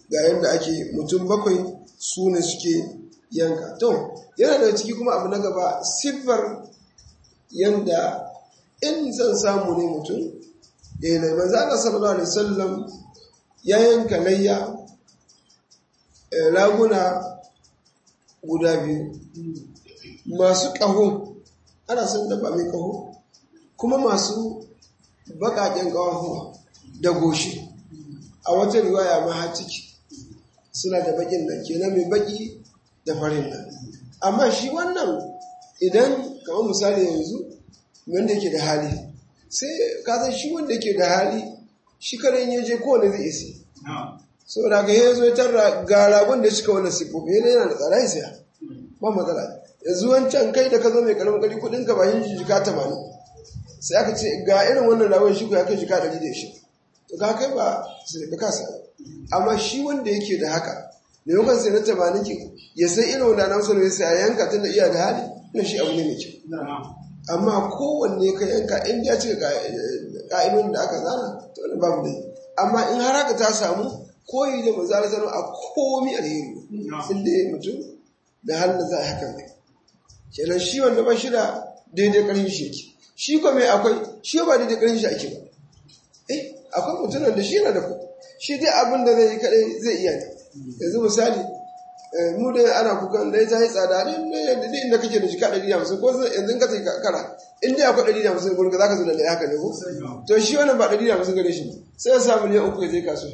ga yadda ake mutum bakwai su ne suke yanka to yana da ciki kuma abu na gaba siffar yadda in zan samu ne mutum da yanayi manzo Allah sallallahu alaihi wasallam ya yanka layya raguna guda biyu masu ƙaho ana son dabba mai ƙaho kuma masu baƙaƙen ƙaho da goshi a wata riwaya ma har ciki suna da baƙin nan kenan mai baƙi da farin nan amma shi wannan idan kamar misali yanzu wanda yake da hali sai ka san shi wanda yake da hali shi karen ya je kowane zai isi saboda ga ya zo ya tarra ga ragon da cika wannan siffofi yana yana da tsara ya saya ba matsala yanzu wancan kai da ka zo mai karamin kari kudin ka ba yin jika tamanin sai aka ce ga irin wannan ragon shi ko ya kai jika ɗari da shi to ka kai ba su da ka sa amma shi wanda yake da haka maimakon sai na tamanin ki ya san irin wanda na musulun ya saya yanka tun da iya da hali na shi abu ne mai kyau amma kowanne ka yanka in ya cika ka'idun da aka zana to wani babu dai amma in har haka ta samu koyi da manzo Allah a komi alheri inda ya mutum da halin da za a hakan ne kenan shi wanda ba shi da daidai ƙarfin shi yake shi ko mai akwai shi ba daidai ƙarfin shi ake ba eh akwai mutumin da shi yana da ku shi dai abin da zai yi kadai zai iya ne yanzu misali mu da ana kukan da ya yi tsada ne yadda duk inda kake da jika ɗari da hamsin ko yanzu ka sai kara in dai akwai ɗari da hamsin gurin ka za ka zo da ɗaya haka ne ko to shi wannan ba ɗari da hamsin gare shi sai ya sa miliyan uku ya je kasuwa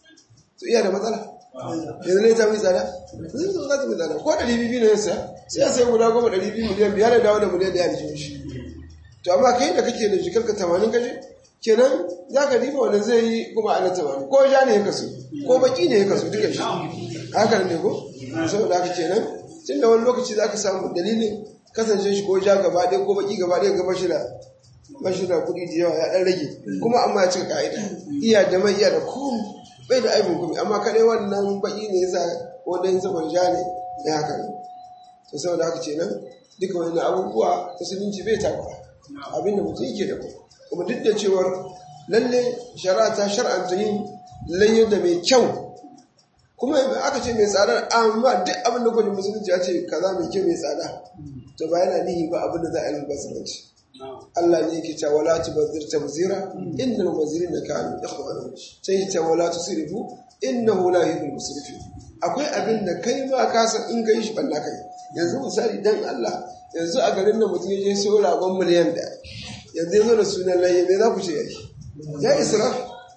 to iya da matsala yanzu ne ta mai tsada zai zo za ta mai tsada ko ɗari biyu ne ya saya sai ya sai guda goma ɗari biyu miliyan biyar da dawo da miliyan ɗaya da shi shi to amma kai da kake da jikar ka tamanin kaje kenan za ka diba wanda zai yi kuma ana tamanin ko ja ne ya kaso ko baki ne ya kaso duka shi haka ne ko saboda haka kenan tun da wani lokaci za ka samu dalilin kasance shi ko ja gaba ɗaya ko baki gaba ɗaya gaba shi da bashi da kuɗi da yawa ya ɗan rage kuma amma ya cika ka'ida iya da mai iya da komi bai da aibin komi amma kadai wannan baki ne yasa ko dan saboda ja ne da haka ne to saboda haka kenan duka wani abubuwa musulunci bai takura abinda mutum yake da kuma kuma duk da cewar lalle shari'a ta shar'anta yin layyar da mai kyau kuma aka ce mai tsada amma duk abin da kwanin musulunci ya ce kaza mai kyau mai tsada to ba yana nihi ba abin da za a yi basiranci Allah ne yake cewa wala tubazzir tabzira innal mubazzirin kanu ikhwana sai ta wala tusrifu innahu la yuhibbul musrifin akwai abin da kai ma ka san in kai shi balla kai yanzu misali dan Allah yanzu a garin nan mutum ya je so ragon miliyan da yanzu ya zo da sunan laye me za ku ce yayi ya israf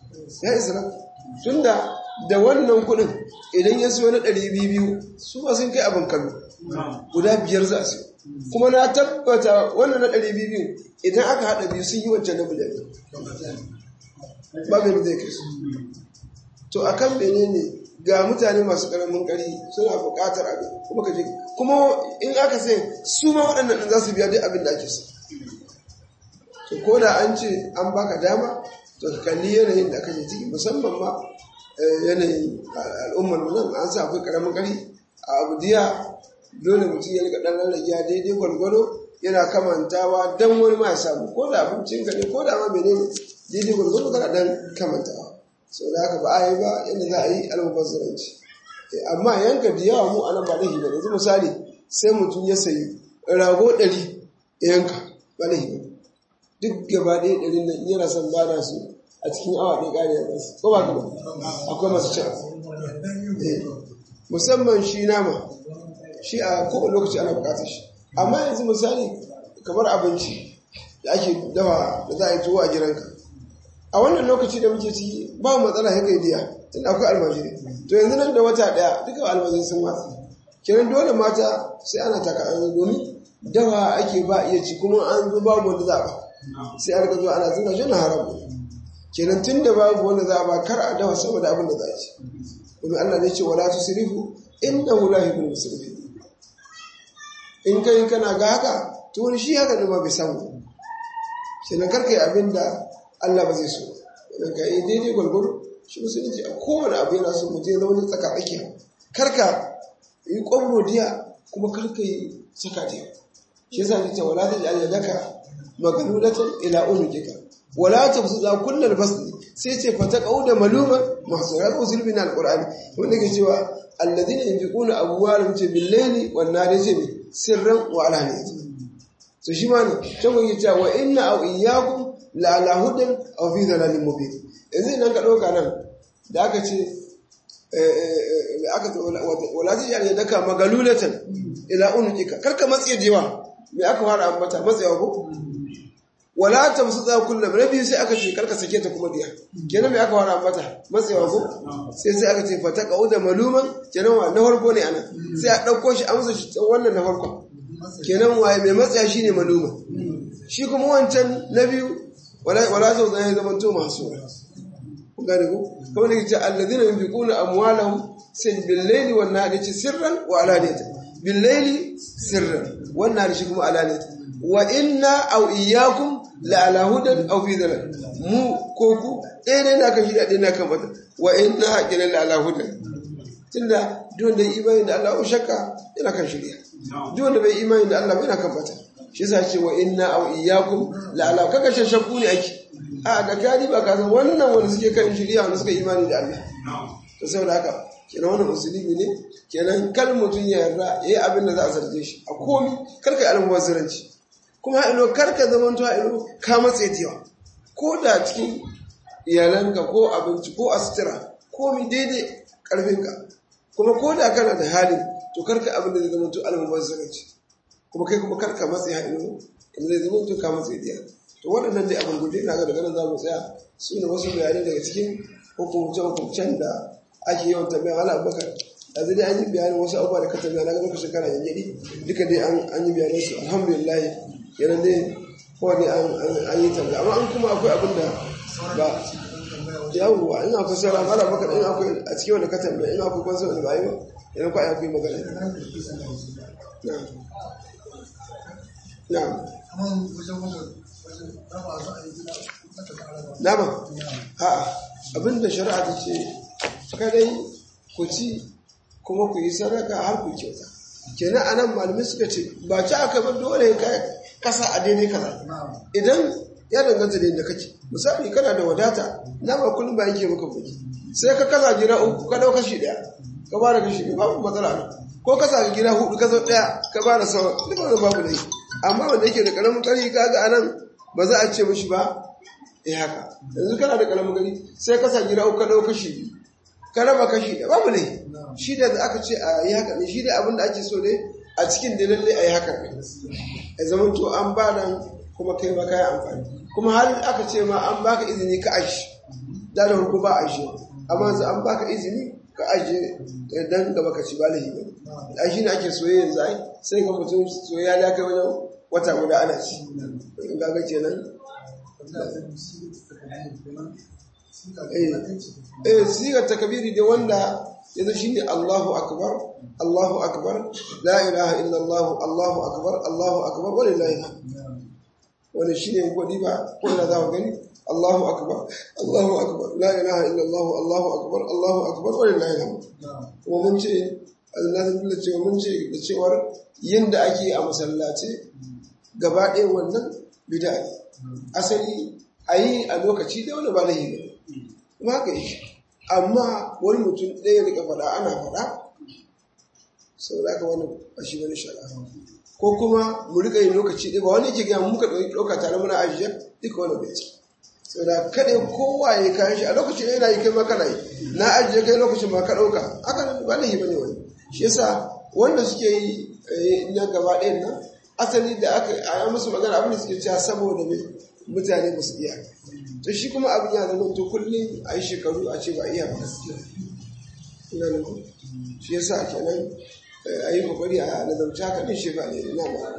ya israf tunda da wannan kuɗin idan ya siyo na ɗari biyu su ba sun kai abin kallo guda biyar za su kuma na tabbata wannan na ɗari biyu idan aka haɗa biyu sun yi wancan na miliyan ba mai zai kai su to a kan bene ne ga mutane masu ƙaramin ƙari suna buƙatar abin kuma ka je kuma in aka sai su ma waɗannan ɗin za su biya duk abin da ake so to ko da an ce an baka dama to ka kalli yanayin da kake ciki musamman ma yanayin al'ummar nan an sa akwai karamin kari a abu diya dole mutum ya rika dan rarragiya daidai gwargwado yana kamantawa dan wani ma ya samu ko da abincin ka ne ko da ma menene daidai gwargwado kana dan kamantawa sau da haka ba a yi ba yadda za a yi almubazzaranci amma yanka da yawa mu anan ba laifi ba yanzu misali sai mutum ya sayi rago ɗari ya yanka ba laifi ba duk gaba ɗaya ɗari nan yana son bada su a cikin awa ɗaya ƙari ya basu ko ba ka ba akwai masu cin musamman shi nama shi a kowane lokaci ana buƙatar shi amma yanzu misali kamar abinci da ake dawa da za a yi tuwo a gidanka a wannan lokaci da muke ciki ba matsala ya kai biya tun akwai almajiri to yanzu nan da wata ɗaya duka almajiri sun watsa kenan dole mata sai ana taka domin dawa ake ba iya ci kuma an zo babu wanda za a ba sai an zuwa ana zina shi na haramu kenan tun da babu wanda za a ba kar a dawa saboda abin da za a ci domin Allah zai ce wala tusrifu innahu la yuhibbul musrifin in kai kana ga haka to wani shi haka ne ma bai samu kenan kar kai abin da Allah ba zai so idan ka yi daidai gwalgwaro shi musulunci a kowane abu yana so mutum ya zama wani tsaka tsakiya kar ka yi kwamro diya kuma kar ka yi saka diya shi yasa ce wala ta ji yadaka magalulatan ila umujika wala tabsuda kullal basli sai ce fata da maluma masu ya ko sulbi na alqur'ani wanda ke cewa alladhina yunfiquna amwalahum ce bil layli wan nahari ce sirran wa alaniyatan so shi ma ne can kun yi cewa wa inna aw iyyakum la ala hudan aw fi dhalalin mubin yanzu nan ka dauka nan da aka ce aka ce wala ta yare daka magalulatan ila unuka karka matsaye jewa me aka fara ambata matsayawa ko wala ta musu za kullu rabi sai aka ce karka sake ta kuma diya kenan me aka fara ambata matsayawa ko sai sai aka ce fata qauda maluman kenan wa na farko ne ana sai a dauko shi amsa shi wannan na farko kenan waye mai matsaya shine maluma shi kuma wancan na biyu wala wala sau zai zama to masu ku gane ko kuma ne ce alladhina yunfiquna amwalahum sai bil layli wan nahari ce sirran wa alaniyatan bil layli sirran wan nahari shi kuma alaniyatan wa inna aw iyyakum la ala hudan aw fi dhalal mu ko ku ɗaya ne na kan shi da ɗaya na kan mata wa inna haqqina la ala hudan tunda duk da imani da Allah shakka yana kan shirya duk wanda bai imani da Allah yana kan bata shi yasa ce wa inna aw iyyakum la ala kaga shakku ne ake a da gani ba ka san wannan wanda suke kan shirya wanda suka imani da Allah to saboda haka kenan wannan musulmi ne kenan kal mutun ya yarda yayi abin da za a zarge shi a komi kar kai almubazzaranci kuma ilo kar ka zaman to ilo ka matse tiwa ko da cikin iyalanka ko abinci ko asitira komi daidai karfinka kuma ko da kana da halin to karka abin da zai zama to almubazzaranci kuma kai kuma karka matse ilo in zai zama to ka matse tiya to waɗannan dai abin gudu na ga daga nan za mu tsaya su ne wasu bayanai daga cikin hukumce-hukumcen da ake yawan tambaya ala abubakar a zai an yi bayanin wasu abubuwa da ka tambaya na ga lokacin kana yanjadi duka dai an yi bayanin su alhamdulillah yana dai kowane an yi tambaya amma an kuma akwai abin da ba yawwa ina akwai sauran ala abubakar ina akwai a cikin wanda ka tambaya ina akwai kwanso wanda ba yi ba yana kwa akwai magana na Nama? A'a, abinda shari'a ta ce, kadai ku ci kuma ku yi sadaka har ku kyauta. Kenan anan malamai suka ce, ba ci aka bar dole ka kasa a daidai kaza. Idan ya danganta da yadda kake, misali kana da wadata, nama kullum ba yake maka kuɗi. Sai ka kasa gida uku, ka ɗau kashi ɗaya, ka ba da kashi ɗaya, babu matsala ne. Ko kasa ga gida hudu, ka zo ɗaya, ka ba da sauran, duk wani babu laifi. Amma wanda yake da ƙaramin ƙarfi kaga anan ba za a ce mishi ba eh haka yanzu kana da kalamin gani sai ka sa gida uku ka dau kashi biyu ka raba kashi da babu ne shi da aka ce a yi haka ne shi da abin da ake so ne a cikin da lalle a yi haka ne a zaman to an ba nan kuma kai ma kayi amfani kuma har aka ce ma an baka izini ka aji da da hurku ba aji amma yanzu an baka izini ka aji dan gaba ka ci ba lahi ba a shi ne ake soyayya yanzu ai sai ga mutum soyayya ya kai wajen wata guda ana ci in gaga kenan eh sigar takabiri da wanda yanzu shine Allahu akbar Allahu akbar la ilaha illa Allah Allahu akbar Allahu akbar walillahi wannan shine godi ba ko da za ku gani Allahu akbar Allahu akbar la ilaha illa Allah Allahu akbar Allahu akbar walillahi kuma mun ce Allah ta cewa mun ce da cewar yinda ake a masallaci gaba ɗaya wannan bida asali a yi a lokaci da wani ba lahi ne kuma haka yi amma wani mutum ɗaya rika faɗa ana faɗa sau da aka wani a shi wani shara ko kuma mu rika yin lokaci ɗaya ba wani ke gaya muka ɗauka tare muna ajiye duka wani bai ciki sau da kaɗai kowa ya kayan shi a lokacin yana yi kai makana yi na ajiye kai lokacin ma ka ɗauka haka ba lahi ba ne wani shi yasa wanda suke yi na gaba ɗayan nan asali da aka yi musu magana abin da suke cewa saboda mai mutane ba su iya to shi kuma abin ya zama to kullum a yi shekaru a ce ba iya ba ina ne ku shi yasa kenan a yi kokari a nazarci haka din shi ba ne na ba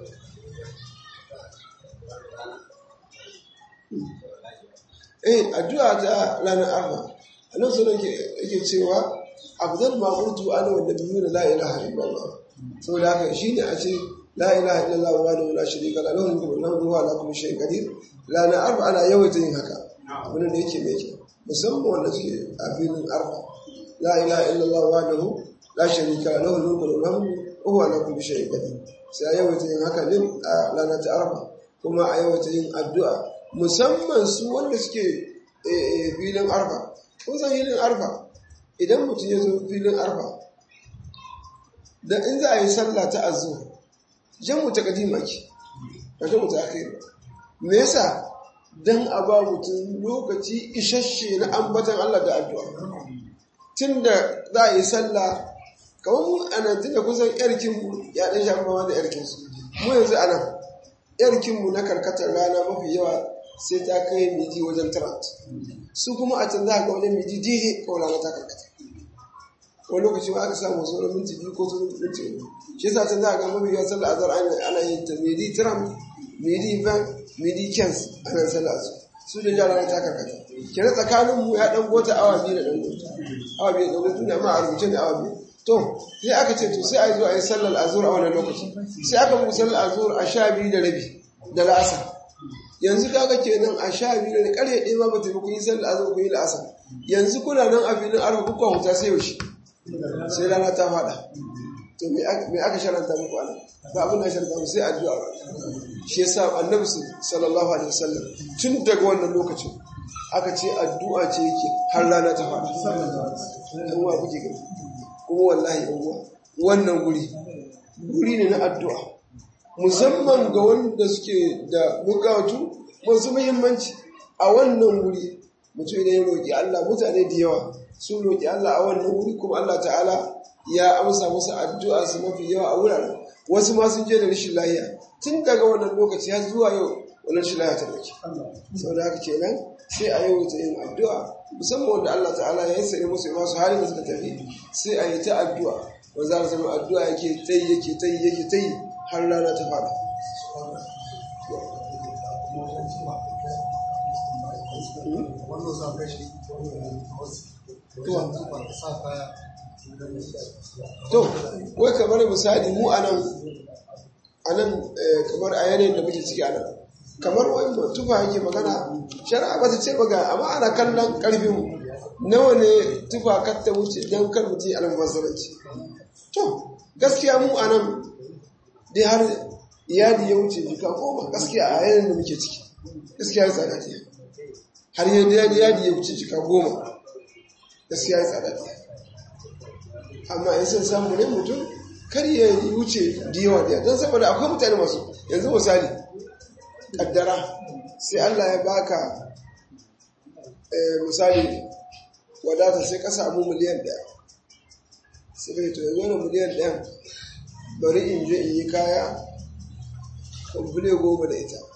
eh addu'a ta ranar arba a nan sunan yake cewa afdal ma qultu ana wa nabiyuna la ilaha illallah saboda haka shine a ce la ilaha illallah wa la sharika la lahu mulku wa lahu ala kulli shay'in qadir la na arba ana yawaita yin haka wannan da yake mai kyau musamman wanda suke a filin arba la ilaha illallah wa lahu la sharika la lahu mulku wa lahu huwa ala kulli shay'in qadir sai a yawaita yin haka din a ranar ta arba kuma a yawaita yin addu'a musamman su wanda suke filin arfa kun san filin arfa idan mutum ya zo filin arfa da in za a yi sallah ta azu jan mu ta kadima ki ba ta mutu aka yi me yasa dan a ba mutum lokaci isasshe na ambatan Allah da addu'a tunda za a yi sallah kamar mu a nan tunda kusan yarkin mu ya dan shafa ma da yarkin su mu yanzu a nan yarkin mu na karkatar rana mafi yawa sai ta kai miji wajen tarat su kuma a can za ga wajen miji dihe kawai rana ta karkata wani lokaci ma aka samu sauran minti biyu ko sauran minti uku shi yasa can za ga mafi yawan sallah azhar ana yin ta midi tiram midi ban midi kens ana sallah azhar su da jara ta karkata kira tsakanin mu ya dan gota awa biyu da dan gota awa biyu da gota tunda ma a rubuce ne awa biyu to sai aka ce to sai a zo a yi sallar azhar a wannan lokaci sai aka mu sallar azhar a sha biyu da rabi da la'asar yanzu kaga kenan a sha biyu da ƙarfe ɗaya ma ba ta kun yi sallar azhar kun yi la'asar yanzu kuna nan a filin arfa kuka huta sai yaushe sai rana ta faɗa to me aka sharanta muku ana ba abin da sharanta mu sai addu'a shi yasa annabi sallallahu alaihi wasallam tun daga wannan lokacin aka ce addu'a ce yake har rana ta faɗa dan wa kuke gani kuma wallahi yan wannan guri guri ne na addu'a musamman ga wanda suke da bukatu masu muhimmanci a wannan guri mutum idan ya roƙi Allah mutane da yawa sun roƙi Allah a wannan wuri kuma Allah ta'ala ya amsa musu addu'a su mafi yawa a wuraren wasu ma sun je da rashin lahiya tun daga wannan lokaci har zuwa yau wannan rashin lahiya ta dauke saboda haka kenan sai a yau ta yin addu'a musamman wanda Allah ta'ala ya sani musu masu halin da suka tafi sai a yi ta addu'a wanda za zama addu'a yake ta yi yake ta yi yake ta yi har rana ta fada to wai kamar misali mu anan anan kamar a yanayin da muke ciki anan kamar wani tufa yake magana shari'a ba ta ce ba ga amma ana kallon karfin nawa ne tufa kar ta wuce don kar mutum ya almubazzaranci to gaskiya mu anan dai har iyali ya wuce jika goma gaskiya a yanayin da muke ciki gaskiya ya tsada ce har yadda yadi ya wuce jika goma gaskiya ya tsada ce amma in sun samu ne mutum kar ya yi wuce da yawa da don saboda akwai mutane masu yanzu misali kaddara sai Allah ya baka misali wadata sai ka samu miliyan ɗaya sai kai to yanzu wani miliyan ɗaya bari in je in yi kaya kwamfule goma da ita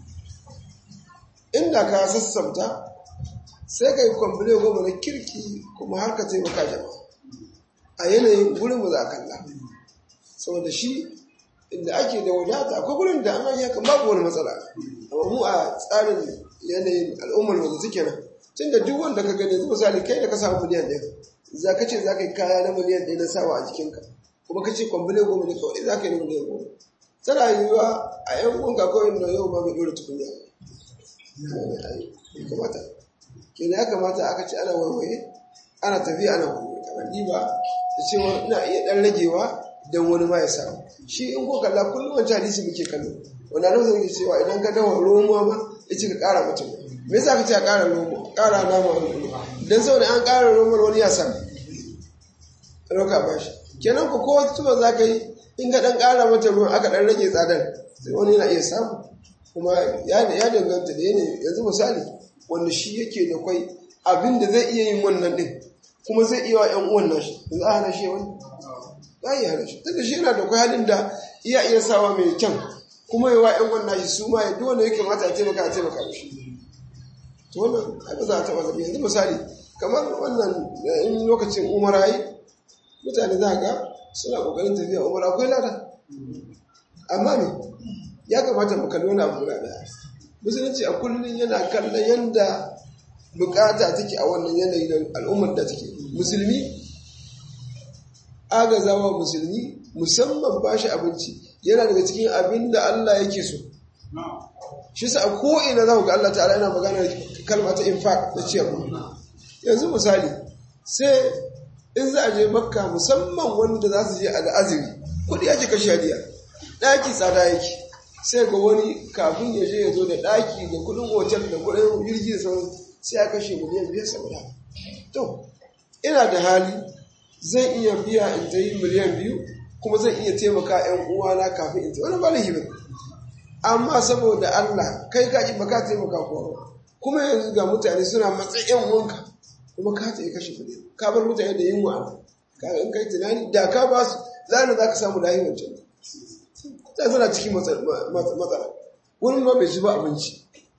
inda ka sassauta sai ka yi kwamfule goma na kirki kuma har ka taimaka jama'a a yanayin gurin mu za a kalla saboda shi inda ake da wadata akwai gurin da an yi babu wani matsala amma mu a tsarin yanayin al'ummar wanda suke nan tun da duk wanda ka gani zuwa misali kai da ka samu miliyan ɗaya za ka ce za ka yi kaya na miliyan ɗaya na sawa a jikinka kuma ka ce kwambule goma ne kawai za ka yi na miliyan goma tana yiwuwa a yan kunka kawai da yau ma bai ɗora tukunya ya kamata kenan ya kamata aka ce ana warware ana tafiya ana warware kamar ba da cewa ina iya ɗan ragewa don wani ma ya samu shi in ko kalla kullum wancan hadisi muke kallo wanda nan zan cewa idan ka dawo romuwa ma ya ce ka ƙara mutum me yasa ka ce a ƙara romo ƙara nama wani dan saboda an ƙara romo wani ya samu ɗauka ba shi kenan ko kowace tuba za ka yi in ka ɗan ƙara mata ruwan aka ɗan rage tsadar sai wani yana iya samu kuma ya danganta da yanayi yanzu misali wanda shi yake da kwai abin da zai iya yin wannan ɗin kuma zai iya wa ‘yan uwan nashi za a hana shi wani za a iya hana shi tunda shi yana da kwai halin da iya iya sawa mai kyan kuma yi wa ‘yan uwan nashi su ma ya duk wanda ya kamata a taimaka a taimaka mishi to wannan ai ba za a taɓa zaɓi yanzu misali kamar wannan in lokacin umara yi mutane za ga suna ƙoƙarin tafiya umara akwai lada amma ne ya kamata mu kalli wani abu guda ɗaya musulunci a kullum yana kallon yanda bukata take a wannan yanayi da al'ummar da take musulmi agazawa musulmi musamman ba shi abinci yana daga cikin abin da Allah yake so shi sa a ko'ina za ku ga Allah ta'ala yana magana kalma ta infaq da ciyarwa yanzu misali sai in za a je makka musamman wanda za su je a da azumi kudi ake kashe hadiya ɗaki tsada yake sai ga wani kafin ya je ya zo da ɗaki da kudin otal da kudin jirgi da sauran sai a kashe miliyan biyar saboda to ina da hali zan iya biya in ta yi miliyan biyu kuma zan iya taimaka yan uwana kafin in ta wani ba laifi ba amma saboda Allah kai ka ba ka taimaka kowa kuma yanzu ga mutane suna matsayin wanka kuma ka ta yi kashe kuɗi ka bar mutane da yin wa'ana ka in kai tunani da ka ba su zana za ka samu lahi wancan ta suna cikin matsala wani ma bai ci ba abinci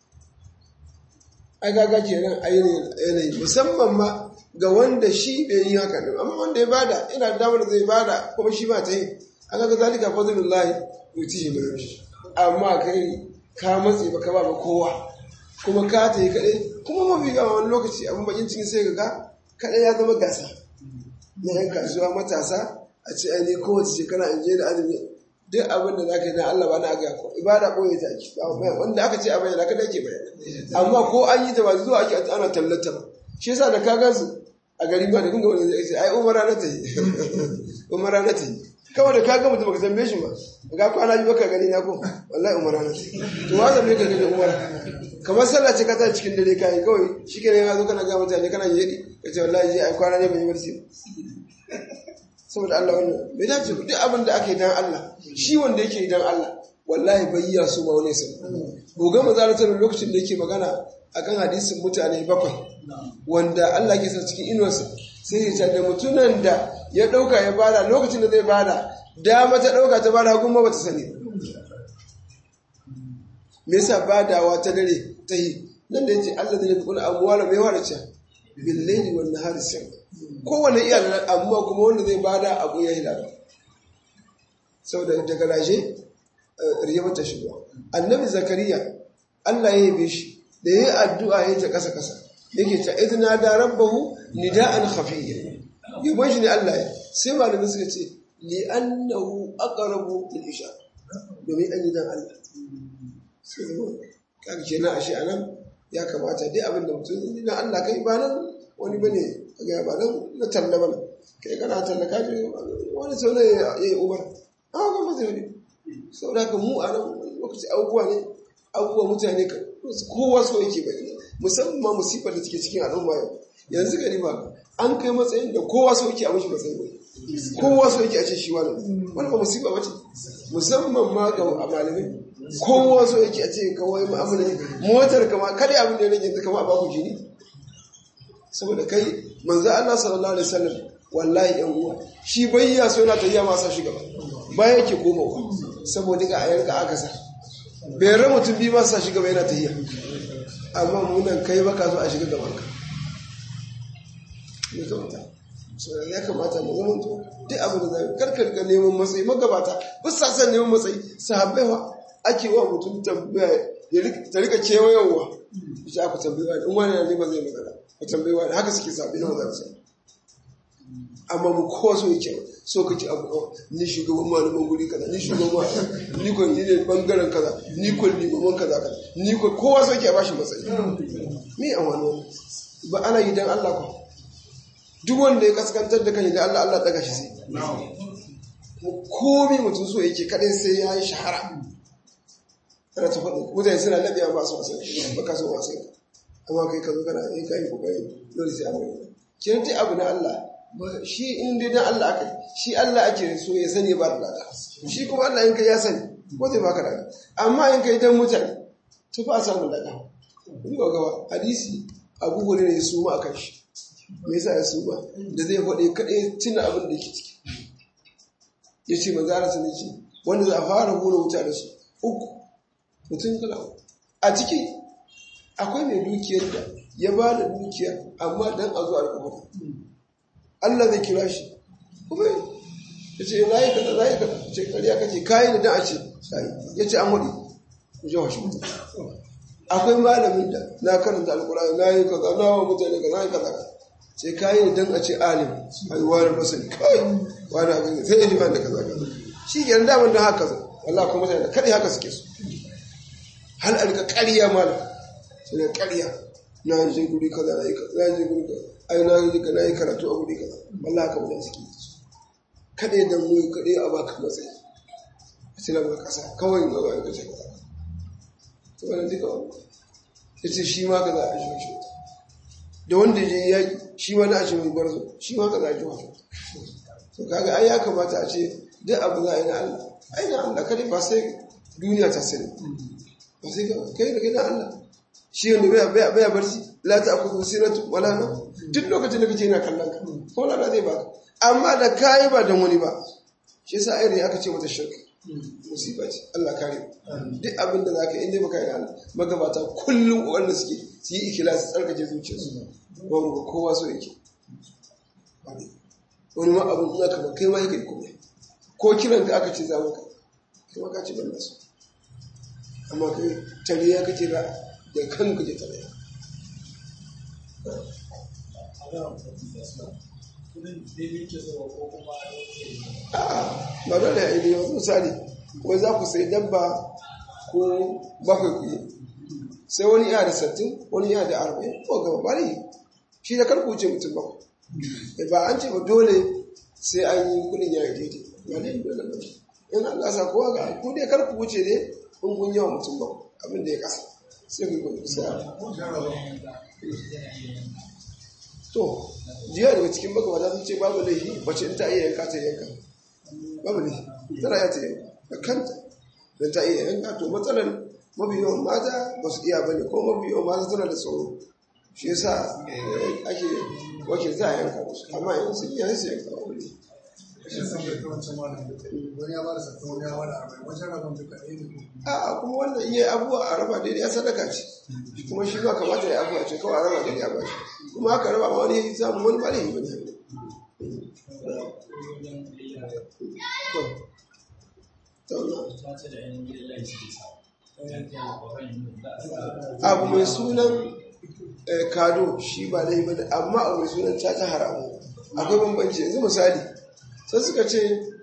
ai gaga kenan a yanayi musamman ma ga wanda shi bai yi haka ne amma wanda ya bada ina da damar zai bada kuma shi ba ta yi an ga zalika fadlullahi yutihi min yasha amma kai ka matse baka ba kowa kuma ka ta yi kaɗai kuma mafi yawa wani lokaci abin bakin cikin sai ga kaɗai ya zama gasa na yan kasuwa matasa a ce ai kowace shekara in je da azumi duk abin da za ka yi na Allah ba na aga ko ibada ɓoye ta ake wanda aka ce a bayyana kada ke bayyana amma ko an yi ta ba zuwa ake ana tallata ba shi yasa da ka gansu a gari ba da kun ga wani zai ce ai umara na ta yi umara na ta yi kawai da ka ga mutum baka tambaye shi ba ga kwana biyu baka gani na ko wallahi umara na ta yi to wa zambe ka gani umara kamar sallah ce ka ta cikin dare kai kawai shi ke ya zo kana ga mutane kana yi ka ce wallahi ai kwana ne ban yi barci saboda Allah wannan bai dace duk abin da ake dan Allah shi wanda yake dan Allah wallahi bai yi su ba wani sai goga mazalatar lokacin da yake magana akan hadisin mutane bakwai wanda Allah ke sa cikin inuwarsa sai ya ce da mutunan da ya dauka ya bada lokacin da zai bada dama ta dauka ta bada hagun ma bata sani me yasa badawa ta dare ta yi nan da yace Allah zai kula amwala mai warace billahi wan nahari sirr kowane iya da amma kuma wanda zai bada abu ya hilala saboda daga raje riya ta shigo annabi zakariya Allah ya yabe shi da yayi addu'a ya ta kasa kasa yake ta idna da rabbahu nida'an khafiyya yabon shi ne Allah ya sai malamin suka ce li annahu aqrabu lil isha domin an yi dan Allah sai kaga kenan ashe anan ya kamata dai abin da mutum na Allah kai ba nan wani bane ga ba nan na talla bane kai kana talla ka ji wani sau ne ya yi umar a ga mazai ne sau da ka mu a nan lokaci abubuwa ne abubuwa mutane kowa so yake bai musamman musifar da take cikin al'umma yau yanzu gani ba an kai matsayin da kowa so yake a mashi matsayin bai kowa so yake a ce shi wani wani ba musifa ba ce musamman ma ga malamai kowa so yake a ce kawai ma'amala motar kama kada abin da ya rage kama a baku jini saboda kai manzo Allah sallallahu alaihi wasallam wallahi yan uwa shi bayya so yana tafiya masa shi gaba ba yake komawa saboda ga ayar ka aka sa bai ra mutum bi masa shi gaba yana tafiya amma munan kai baka so a shiga gaban ka ne kamata so ya kamata mu zama to duk abin da zai karkar ga neman matsayi magabata ba sa san neman matsayi sahabbai wa ake wa mutum tambaya ta rika kewayowa shi aka tambayewa in wani ne ba zai magana ku tambayewa haka suke sabi na mazarsa amma mu kowa so yake so kake abu ni shugaban malaman guri kaza ni shugaban ni ko ni ne bangaren kaza ni ko ni gaban kaza kaza ni ko kowa so yake a bashi matsayi me a wani ba ana yi dan Allah ko duk wanda ya kaskantar da kan da Allah Allah daga shi sai komai mutum so yake kadai sai ya yi shahara ana ta faɗi mutane suna labiya ba su wasan ba ka so wasan amma kai ka zo kana yi kai kokari dole sai an yi kiran dai abu na Allah shi in dai dan Allah aka shi Allah ake so ya sani ba da lada shi kuma Allah in kai ya sani ko zai baka lada amma in kai dan mutane to fa samu lada ni ga gaba hadisi Abu Hurairah ya suma akan shi me yasa ya suma da zai faɗi kadai tuna abin da yake ciki yace manzo Allah sun ce wanda za a fara hura wuta da su uku mutum kala a ciki akwai mai dukiyar da ya ba da dukiya amma dan a zuwa al'umma Allah zai kira shi kuma ya ce na yi kaza na yi kaza ce kariya kace kayi da dan a ce ya ce an waɗi ku ji washe mutum akwai malamin da na karanta alkurani na yi kaza na wa mutane kaza na yi kaza sai kayi da dan a ce alim a yi wani masani kawai wani abin sai ya ji wani kaza kaza shi ke nan daman da haka zai Allah kuma mutane da kaɗai haka suke so hal alka ƙarya malam sai da ƙarya na je guri kaza na yi kaza na je guri kaza ai na yi na yi karatu a guri kaza wallahi haka mutane suke kaɗai da mu kaɗai a baka matsayi a cikin ga ƙasa kawai ga ba ka ce kaza to wannan duka wani ya ce shi ma kaza a shi shi da wanda ya je yaƙi shi ma na ashe mai gwarzo shi ma ka zaji wata to kaga ai ya kamata a ce duk abu za a yi na Allah ai na Allah kada ba sai duniya ta sani ba sai ka kai da kai na Allah shi wanda bai bai bai barci la ta akuzu sinatu wala na duk lokacin da kake yana kallon ka ko la zai baka amma da kai ba dan wani ba shi yasa ayar aka ce mata shirka musiba ce Allah kare duk abin da zaka inda baka yi Allah magabata kullum wanda suke su yi ikhlasi tsarkake zuciyarsu ba mu kowa so yake wani ma abin da zaka ba kai ma yake kuma ko kiran ka aka ce za maka kai ma ka ce ban nasu amma kai tare ya kace da da kanka je tare a'a ba dole ya yi wasu misali wai za ku sai dabba ko bakwai ku yi sai wani iya da sattin wani iya da arba'in ko gaba bari shi da karku wuce mutum bakwai ba an ce ba dole sai an yi kudin ya yi daidai ba ne dole ba in Allah sa kowa ga ku dai karku wuce ne in kun yawa mutum bakwai abin da ya kasa sai ku gudu sai to jiya daga cikin magabata sun ce babu laifi wacce in ta iya yanka ta yanka babu laifi tana ya ta yanka da kanta don ta iya yanka to matsalar mafi yawan mata ba su iya bane ko mafi yawan mata tana da tsoro shi yasa ake wakil za a yanka musu amma in sun iya su yanka wani a kuma wannan iya abubuwa a raba daidai ya sadaka ce kuma shi ba kamata ya abubuwa ce kawai a raba daidai a bashi kuma haka raba ma wani samun wani ba laifi bane abu mai sunan kado shi ba laifi bane amma abu mai sunan caca haramu akwai bambanci yanzu misali sai suka ce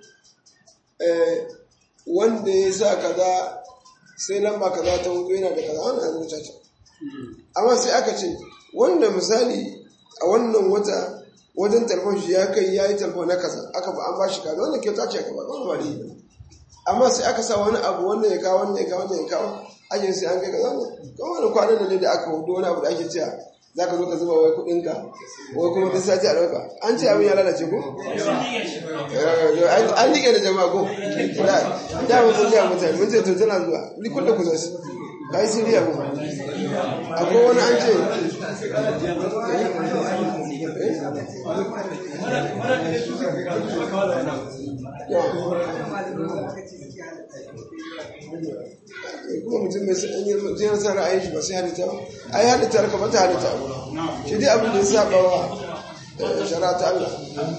wanda ya sa kaza sai lamba kaza ta hudu yana da kaza wannan yanzu caca amma sai aka ce wanda misali a wannan wata wajen telefon shi ya kai ya yi telefon na kaza aka ba an ba shi kaza wannan kyauta ce aka ba wani ba ne amma sai aka sa wani abu wannan ya kawo wannan ya kawo wannan ya kawo ajin sai an kai kaza wannan kuma wani kwanan ne da aka hudu wani abu da ake cewa za ka zo ka zuba wai kuɗinka wai kuma duk sati a ɗauka an ce abin ya lalace ko? an liƙe da jama'a ko? da mun sun jiya mutane mun ce to tana zuwa ni kuɗa ku zasu ka yi siriya ko? akwai wani an ce kuma mutum mai jiyar sa ra'ayin shi ba sai halitta ba ai halitta ka mata halitta abu shi dai abin da ya saba wa shara ta Allah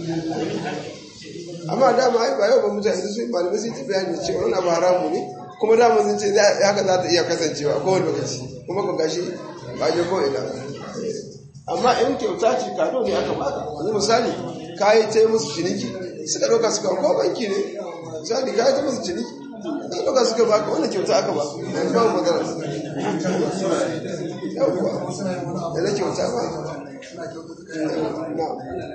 amma dama ai ba yau ba mutane su yi malamai sun ci bayani cewa wani abu haramu ne kuma dama sun ce haka za ta iya kasancewa ko wani lokaci kuma ka gashi ba je ko ina amma in kyauta ce kado ne aka baka yanzu misali ka yi ta musu ciniki suka ɗauka suka ko banki ne misali ka yi ta musu ciniki da ɗauka suka baka wannan kyauta aka ba yanzu babu magana yawwa yana kyauta ba na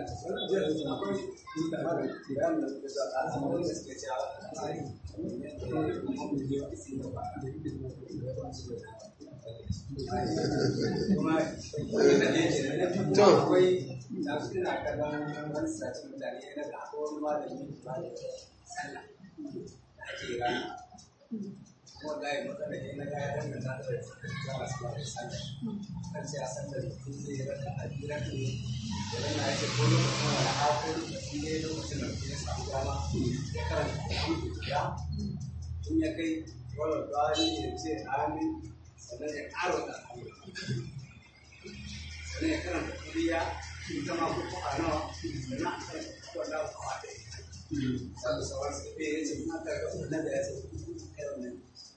wallahi matsala ne na gaya dan da ta zama su ba sallah kan sai a sallar kun zai raka a jira ne da nan ake ko lokacin wani hafi lokacin ne lokacin da ya samu dama ya karanta ya in ya kai wani bari ya ce amin sannan ya ƙara da amin sannan ya karanta kuriya ita ma ko a nawa sannan a karanta wannan kawa da sannan sauran su ya ce kuma ka ga wannan da ya ce kai wannan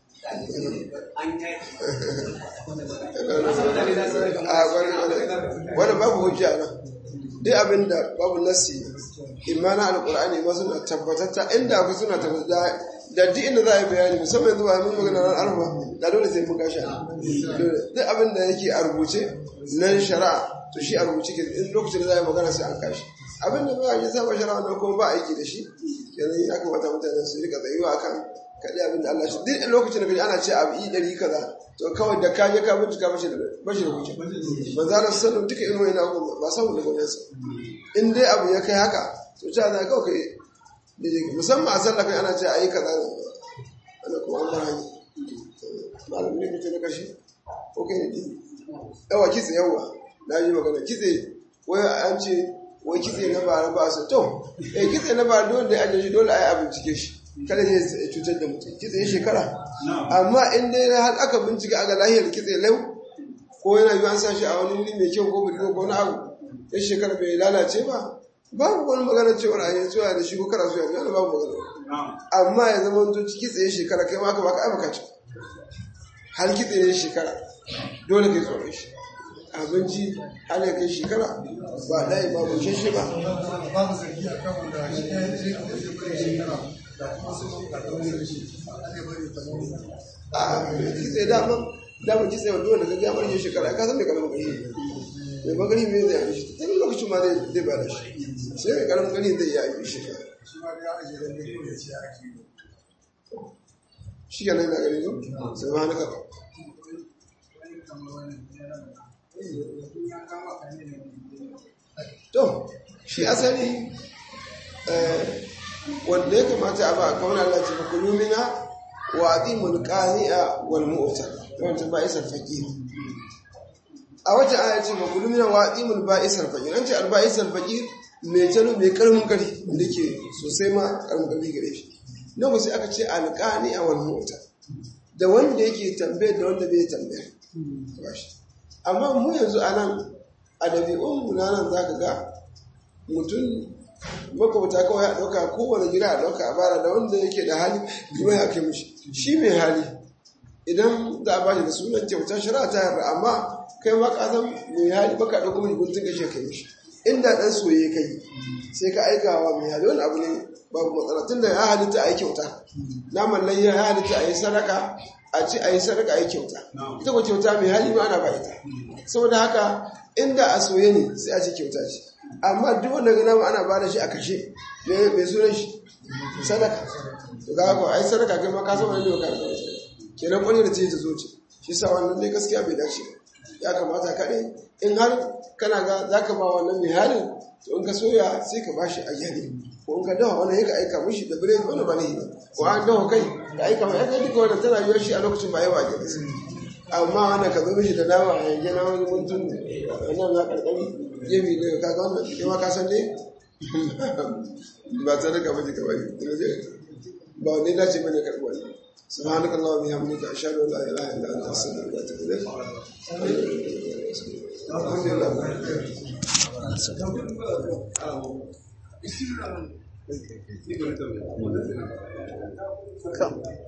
wani babu hujja nan duk abin da babu nasi imana alkur'ani ma suna tabbatatta inda ku suna tabbata da duk inda za a yi bayani musamman zuwa mun magana ran alfa da dole sai mun gashi duk abin da yake a rubuce nan shari'a to shi a rubuce ke in lokacin da za a yi magana sai an kashi abin da ba a yi saba shari'a nan kuma ba aiki da shi yanzu ya kamata mutane su rika tsayuwa kan kaɗai abin da Allah shi duk lokacin da kaji ana ce abu i ɗari kaza to kawai da ka je ka bincika mace da ba shi da hujja manzo Allah sallallahu duka irin wani abu ba samu da gwamnati in dai abu ya kai haka to ta za ka kai musamman a sallah kai ana ce ayi kaza ana kuma an bar hanya malamin ne kace na kashi ko kai ne yawa kitse yawa na yi magana kitse wai an ce wai kitse na bara ba su to eh kitse na bara dole da an shi dole ai a bincike shi kada ne ya cutar da mutum kitse ya shekara amma in dai har aka bincike aga lahiyar kitse lau ko yana yi an sa shi a wani wuri mai kyau ko bidiyo ko na abu ya shekara bai lalace ba babu wani magana cewar a yanzu da shi ko kara su yanzu yana babu magana amma ya zama wani kitse ya shekara kai ma ka baka ai baka ci har kitse ya shekara dole kai tsoron shi abinci har ya kai shekara ba ɗaya ba bushe shi ba babu zargi a kan wanda shi ya je ka wajen bari shekara da kuma sun ka da wani rashi ake bari ta zama a kitse dama dama kitse wa dole ka ga bar shekara ka san me karamin gari mai magani me zai yi shi tun lokacin ma zai zai ba da shi sai mai karamin gari zai yi shekara shi ma da ya ajiye da ne ko ya ce ake yi shi ke nan na gani zo sai ma hana kafa to shi asali wanda ya kamata a ba a kawunan Allah ce fakulu mina wa azimul qani'a wal mu'ta wanda ba isar faqir a wata aya ce fakulu mina wa azimul ba'isar faqir an ce al ba'isar faqir mai jalo mai karmin kari wanda ke sosai ma karmin kari gare shi na ku sai aka ce al qani'a wal mu'ta da wanda yake tambayar da wanda bai tambayar amma mu yanzu anan a ɗabi'un na nan za ka ga mutum makwabta kawai ya ɗauka kowane gida a ɗauka a bara da wanda yake da hali kuma ya kai mishi shi mai hali idan za a bashi da sunan kyauta shari'a ta yarda amma kai ma ka san mai hali baka ɗauko mai guntun kashe kai mishi inda ɗan soye kai sai ka aika wa mai hali wani abu ne babu matsala tunda ya halitta a yi kyauta naman lai ya halitta a yi sadaka a ci a yi sadaka a yi kyauta ita ko kyauta mai hali ma ana ba ita saboda haka inda a soye ne sai a ci kyauta ce amma duk wanda ga nama ana bada shi a kashe mai sunan shi sadaka to kaga ko ai sadaka kai ma ka san wani ne ka ga kenan wani da ce ta zo ce shi sa wannan dai gaskiya bai dace ba ya kamata kaɗai in har kana ga zaka ba wannan mai halin to in ka soya sai ka bashi a yare ko in ka dawa wannan ya ka aika mishi da biredi wannan ba ne ba ko an dawa kai ka aika mai aika duka wannan tana yiwuwar shi a lokacin ba yawa ke amma wannan ka zo mishi da nama a yanke na wani mutum wannan na karkari gefe ne ka ga wannan kai ma ka san dai ba ta daga mace ka bari ba wani dace bane karɓi wani سبحانك اللهم وبحمدك اشهد ان لا اله الا انت استغفرك واتوب اليك الحمد لله